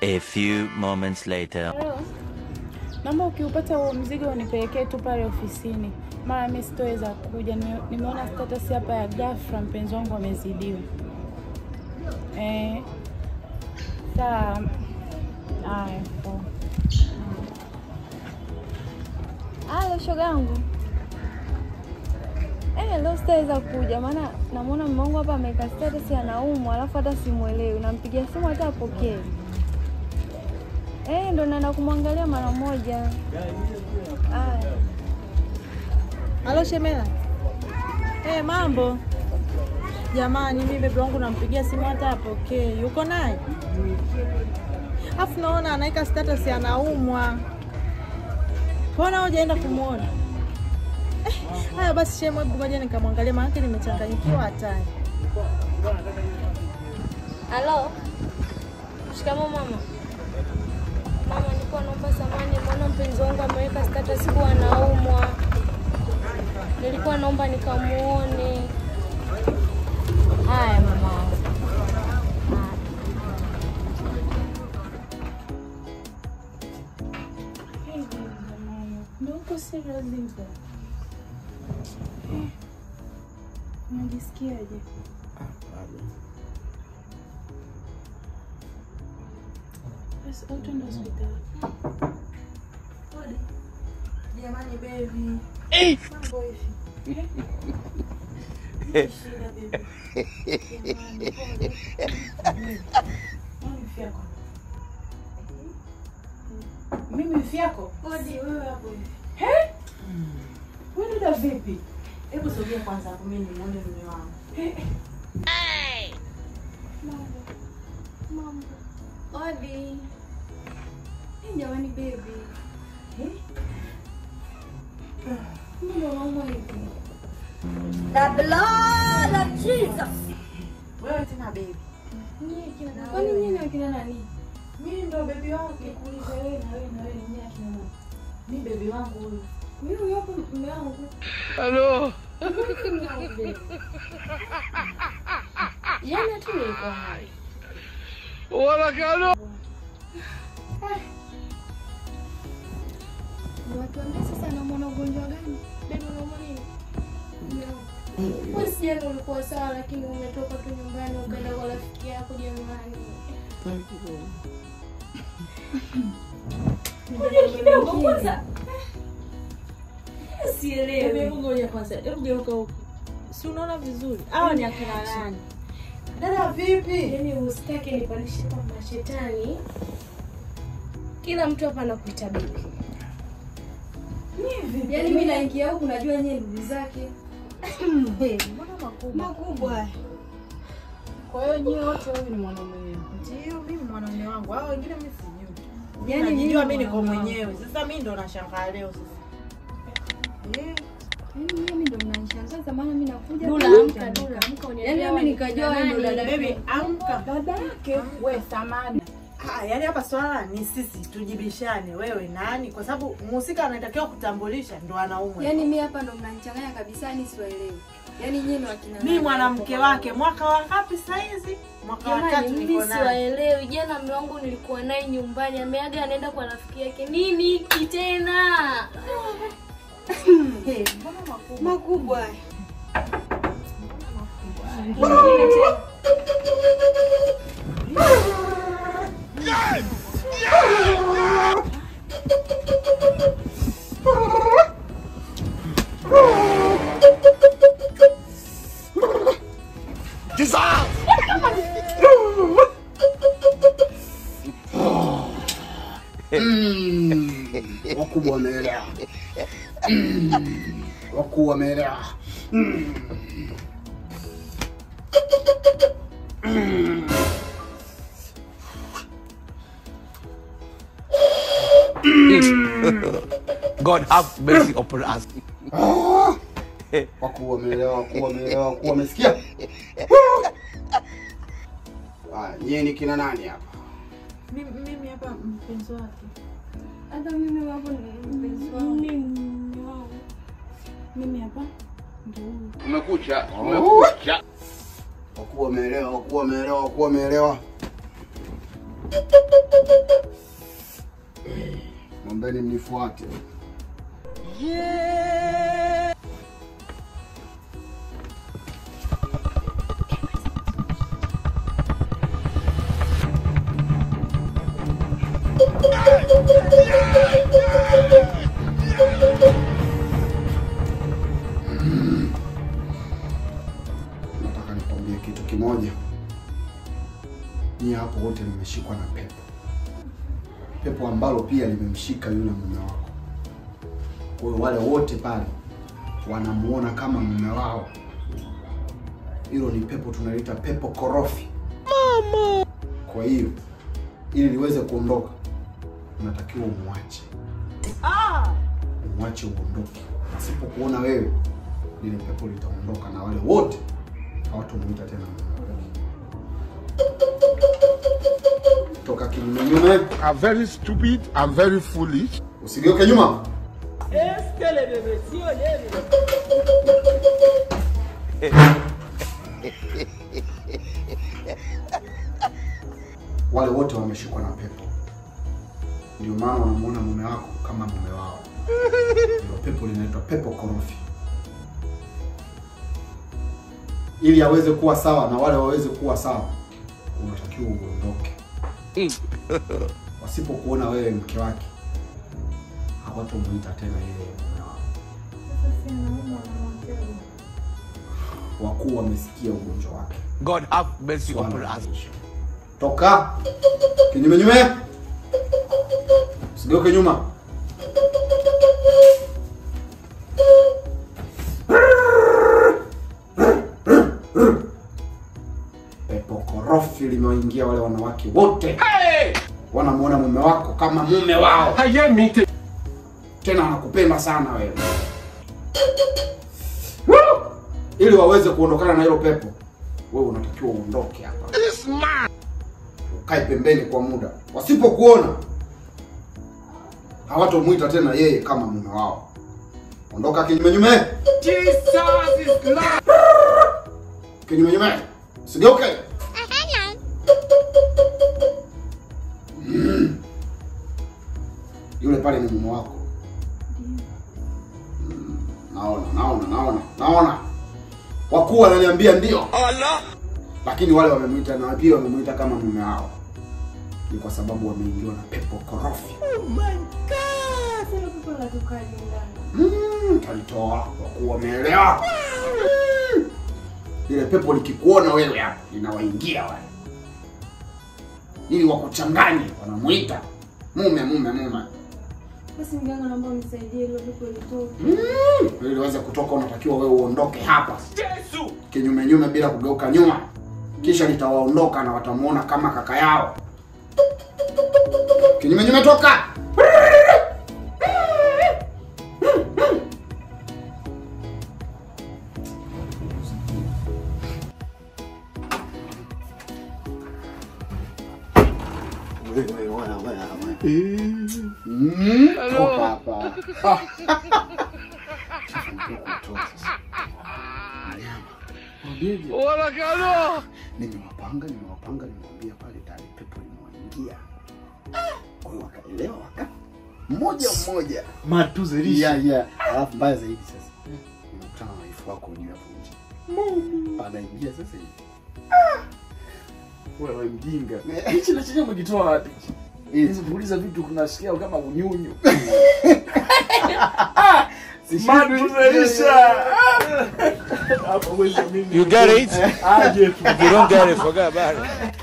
A few moments later. Hello. Naomba ukiupata huo mzigo unipelekee tu pale ofisini, mara mimi sitoweza kuja. Nime- Nimeona status hapa ya ghafla, mpenzi wangu amezidiwa. Eh, sawa. Haya, poa. Halo shogangu. Eh, leo sitaweza kuja maana namwona mume wangu hapa ameweka status anaumwa, alafu hata simuelewi. Nampigia simu hata apokee. Eh, ndo naenda kumwangalia mara moja. Aya. Halo Shemela. Eh, mambo. Jamani, mimi bebe wangu nampigia simu hata apokee. Yuko naye? Afu naona anaweka status anaumwa. Mbona hujaenda kumwona? Eh, haya basi shemu, hebu ngoja nikamwangalia maana nimechanganyikiwa hatari. Halo. Shikamoo mama. Mama, nilikuwa naomba samani, mbona mpenzi wangu ameweka status kuwa anaumwa. Nilikuwa naomba nikamuone. Haya mama wangu. Haya. Hey, jamani. Ndio uko serious hivyo? Eh, Unajisikiaje? Basi au twende hospitali. Jamani baby. Mambo hivi. Shida baby. Jamani, pole. Mimi fyako. Mimi fyako? Odi wewe hapo hivi. He? Wewe dada vipi? Hebu sogea kwanza hapo mimi nimuone mume wangu. Odi. Eh, jamani baby. Mbona unaumwa hivi? Wewe tena baby. Nyie kina Kwani nyie ni wakina nani? Mimi ndo baby wako. Nikuulize wewe na wewe na wewe ni akina nani? Mimi baby wangu huyu. Mimi hapo mume wangu. Hello. Jana tu nilikuwa hai. Wala Watuambie sasa anaumwa ugonjwa gani? Bado unaumwa nini? Wewe si jana ulikuwa sawa lakini umetoka tu nyumbani ukaenda kwa rafiki yako jamani. Ngoja kidogo kwanza. Baby, Sielewi. hebu ngoja kwanza. Hebu geuka huku. Si unaona vizuri? Hawa ni akina nani? Dada vipi? Yaani usitake nipandishe kama shetani. Kila mtu hapa anakuita bibi. Yaani mimi naingia huku najua nyewe ndugu zake. Mbona makubwa? Makubwa. Kwa hiyo nyie wote huyu ni mwanaume wenu. Ndio, mimi mwanaume wangu. Hao wengine mimi sijui. Yaani Yaani najijua mimi mimi niko mwanaume mwenyewe. Sasa mimi ndo nashangaa leo sasa. Eh, Yaani mimi ndo mnanishangaza maana mimi nakuja. Dula, tu- amka, Dula. Yaani mimi nikajua wewe ndo dada baby, yake. amka. Dada yake wewe samani. Ah, yaani hapa swala ni sisi tujibishane, wewe nani? Kwa sababu mhusika anatakiwa kutambulisha ndo anaumwa. Yaani mimi hapa ndo mnanichanganya kabisa, yani siwaelewi. Yaani nyinyi ni wakina mimi mwanamke wake mwaka wa ngapi saizi? Mwaka wa Jamani, tatu mimi niko naye. siwaelewi. Jana mume wangu nilikuwa naye nyumbani, ameaga anaenda kwa rafiki yake. Nini hiki tena? Eh, mbona makubwa? Makubwa. wakubwa wameelewa, Mm, wakuu wameelewa. Mm. Mm. God have mercy upon us. Ah! Wakuu wameelewa, wakuu wameelewa, wakuu wamesikia. Haya, nyie ni kina nani hapa? Mimi mimi hapa mpenzi wake. Hata mimi hapo ni mpenzi wangu. Mimi hapa ndio huyu. Umekucha, umekucha. Wakuu wameelewa, wakuu wameelewa, wakuu wameelewa. Mwambeni mnifuate. Nataka nikwambie kitu kimoja. Nyie hapo wote nimeshikwa na pepo, pepo ambalo pia limemshika yule mume wako. Kwa hiyo wale wote pale wanamuona kama mume wao. Hilo ni pepo tunalita pepo korofi. Mama. Kwa hiyo ili liweze kuondoka, unatakiwa umwache, umwache uondoke. Asipokuona wewe, lile pepo litaondoka na wale wote hawatamuita tena mume wao. Toka kinyume I'm very stupid. I'm very foolish. usigeuke nyuma. Wale wote wameshikwa na pepo, ndio maana wanamuona mume wako kama mume wao. Ndio pepo linaitwa pepo korofi. Ili aweze kuwa sawa na wale waweze kuwa sawa, unatakiwa uondoke. Wasipokuona wewe mke wake, hawatamuita tena yeye mume wao. Wakuu wamesikia ugonjwa wake. God have mercy Swala upon us. limeisha. Toka kinyume nyume, usigeuke nyuma. Pepo korofi limewaingia wale wanawake wote, wanamuona mume wako kama mume wao, tena wanakupenda sana wewe. Woo! Ili waweze kuondokana na hilo pepo, wewe unatakiwa uondoke hapa ukae pembeni kwa muda. Wasipokuona hawatomwita tena yeye kama mume wao. Ondoka kinyume nyume, kinyume nyume, usigeuke. Mm. Yule pale ni mume wako. Mm, Naona, naona, naona, naona. Wakuu wananiambia ndio lakini wale wamemwita na pia wamemwita kama mume wao, ni kwa sababu wameingiwa na pepo korofi. Mm, talitoa wakuu wameelewa. Mm. Ile pepo likikuona wewe hapa linawaingia wale, ili wakuchanganye, wanamuita mume mume mume. Basi mganga, naomba unisaidie hilo pepo litoke. Mm. Ili liweze kutoka, unatakiwa wewe uondoke hapa kinyume nyume, bila kugeuka nyuma, kisha litawaondoka na watamuona kama kaka yao. Kinyume nyume, toka! Mm, toka hapa. Onekana. Nimewapanga, nimewapanga, nimewambia pale tayari pepo limewaingia. Kwa hiyo wakaelewa waka mmoja mmoja. matuzelisha Yeah, yeah. Alafu mbaya zaidi sasa. Nimekutana na wifu wako juu hapo nje. Anaingia sasa hivi. wewe mjinga hichi na chenye umekitoa wapi hizi kuuliza vitu kunasikia kama unyunyu matuzelisha hapo mwisho mimi You get it? aje tu If you don't get it, forget about it.